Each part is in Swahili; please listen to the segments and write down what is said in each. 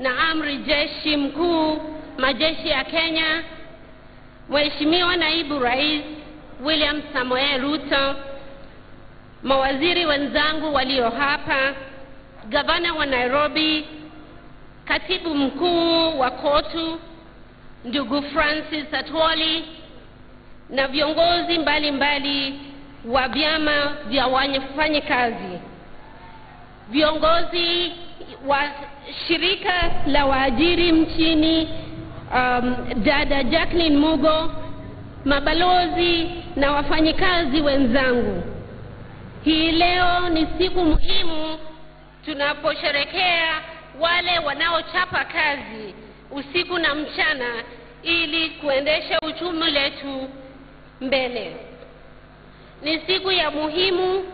na amri jeshi mkuu majeshi ya Kenya, Mheshimiwa Naibu Rais William Samoei Ruto, mawaziri wenzangu walio hapa, gavana wa Nairobi, katibu mkuu wa KOTU ndugu Francis Atwoli na viongozi mbalimbali wa vyama vya wafanyakazi, viongozi wa shirika la waajiri nchini, um, dada Jacqueline Mugo, mabalozi na wafanyikazi wenzangu, hii leo ni siku muhimu tunaposherekea wale wanaochapa kazi usiku na mchana ili kuendesha uchumi letu mbele. Ni siku ya muhimu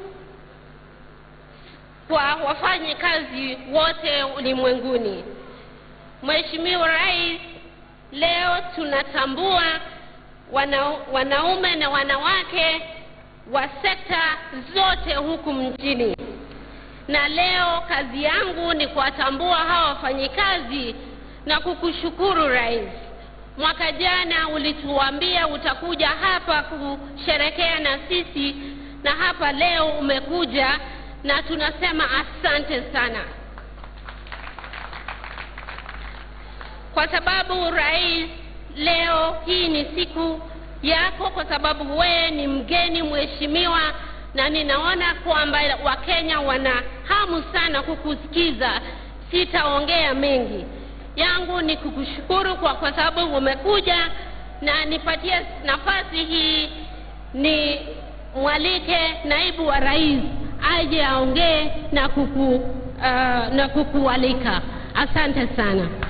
kwa wafanyakazi wote ulimwenguni. Mheshimiwa Rais, leo tunatambua wana, wanaume na wanawake wa sekta zote huku mjini, na leo kazi yangu ni kuwatambua hawa wafanyikazi na kukushukuru Rais. Mwaka jana ulituambia utakuja hapa kusherekea na sisi, na hapa leo umekuja, na tunasema asante sana, kwa sababu Rais, leo hii ni siku yako, kwa sababu wewe ni mgeni mheshimiwa, na ninaona kwamba Wakenya wana hamu sana kukusikiza. Sitaongea mengi yangu ni kukushukuru kwa, kwa sababu umekuja na nipatie nafasi hii ni mwalike naibu wa rais aje aongee na kuku, uh, na kukualika. Asante sana.